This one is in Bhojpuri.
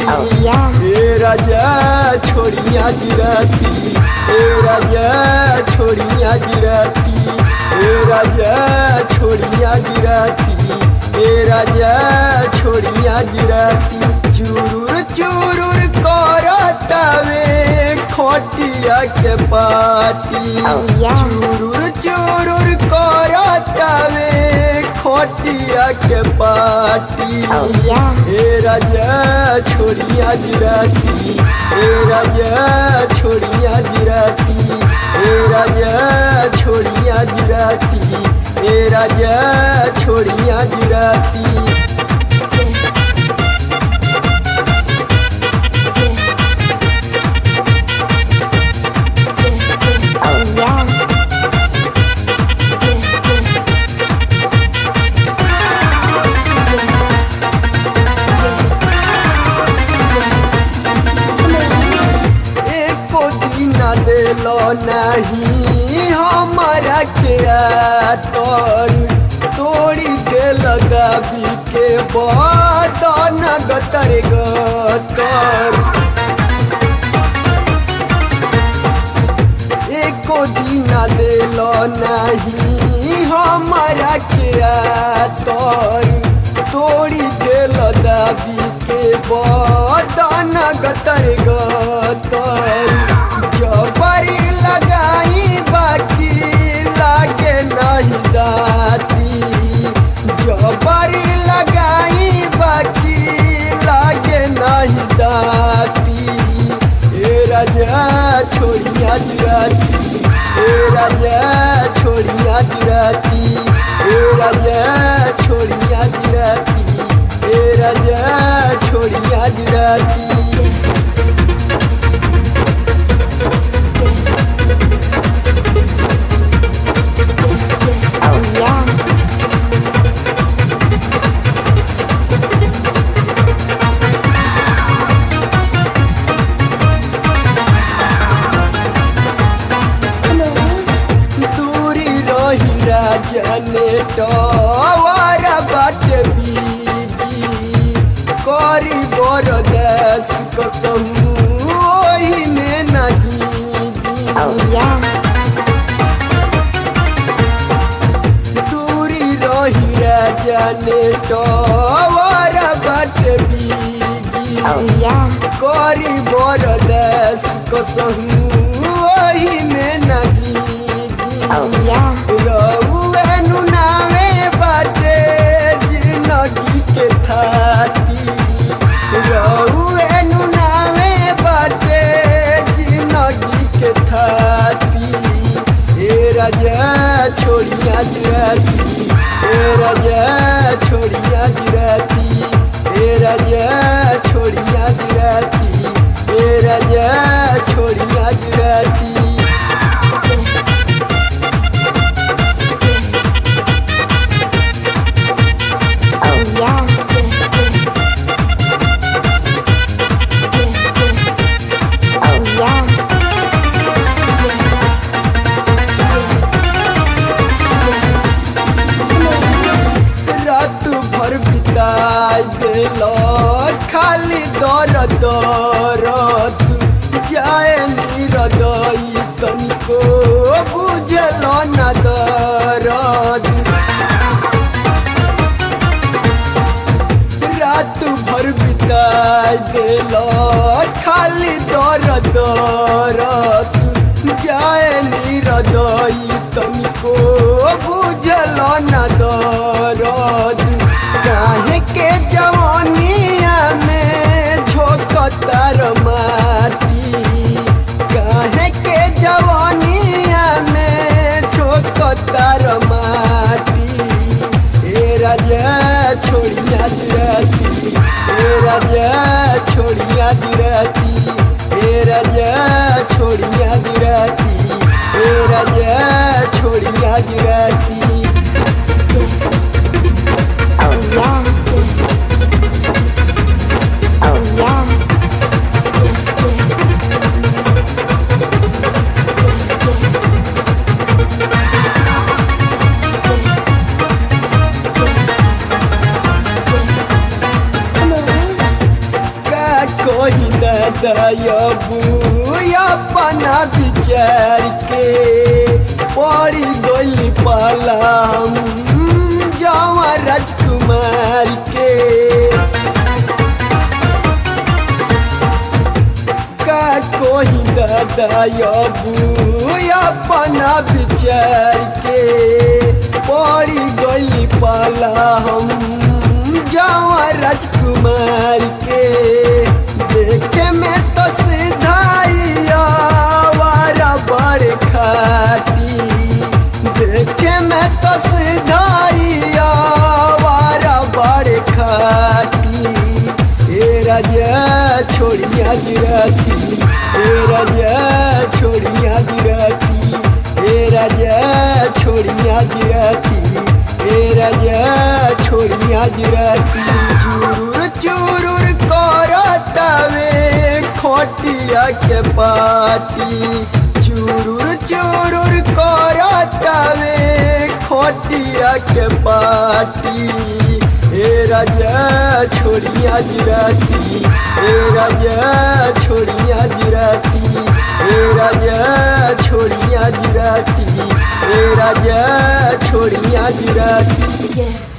Oh, yeah. ए राजा छोड़िया जिराती ए राजा छोड़िया जिराती ए राजा छोड़िया जिराती ए राजा छोड़िया जिराती चुरुर चुरुर करतावे खोटिया के पाटी Oh, yeah. चुरुर चुरुर करतावे खोटिया के पाटी Oh, yeah. ए राजा छोड़िया जिराती ए राजा छोड़िया जिराती ए राजा छोड़िया जिराती ए राजा छोड़िया जिराती Oh yeah. एको दिन देलो नहीं हमारा के आतर तोड़ी देल दाबी के बदन गतर गतर एको दिन देलो नहीं हमारा के आतर तोड़ी देल दाबी के बदन गतर गतर जबरी लगाई बाकी लागे नहीं दाती जबरी लगाई बाकी लागे नहीं दाती ए राजा छोड़िया जिराती ए राजा छोड़िया जिराती ए राजा छोड़िया जिराती ए राजा छोड़िया जिराती Oh yeah. दूरी रही राजने टवारा बाटे बीजी करी बरदास कसम ओही में नहीं Oh जी yeah. दूरी रही राजने टवारा बाटे बीजी Oh yeah. करी बरदास कसम ओही में नहीं जी Oh yeah. रउएनु नामे बाटे जिंदगी के थाती रउएनु नामे बाटे जिंदगी के थाती ए राजा छोड़िया जिराती ए राजा छोड़िया जिराती ए राजा छोड़िया जिराती ए राजा छोड़िया जिराती Oh yeah. Oh yeah. रात भर बिताई दिल खाली दर दरद जाए निरदई तनिको बुझल न दरद रात भर बिताई दिल खाली दर दरद जाए निरदई तनिको बुझल न दरद काहे के जवानिया में झोंकतार माटी काहे के जवानिया में झोंकतार माटी ए राजा छोड़िया जिराती ए राजा छोड़िया जिराती ए राजा छोड़िया जिराती ए राजा छोड़िया जिराती Oh yeah. Oh yeah. का दादाबू अपना विचार के पड़ी गई पाला हम जावा राजकुमार के का कोई दादाबू अपना विचार के पड़ी गई पाला हम जावा राजकुमार के देखे में तो सिधाइया वारा बड़ खाटी देखे में तो सिधाइया वारा बड़ खाटी ए राजा छोड़िया गिराती ए राजा छोड़िया गिराती ए राजा छोड़िया गिराती ए राजा छोड़िया गिराती चूर चूर करतावे खोटिया के पाटी चूर चूर करतावे खोटिया के पाटी ए राजा छोड़िया गिराती ए राजा छोड़िया गिराती ए राजा छोड़िया गिराती ए राजा छोड़िया गिराती Yeah.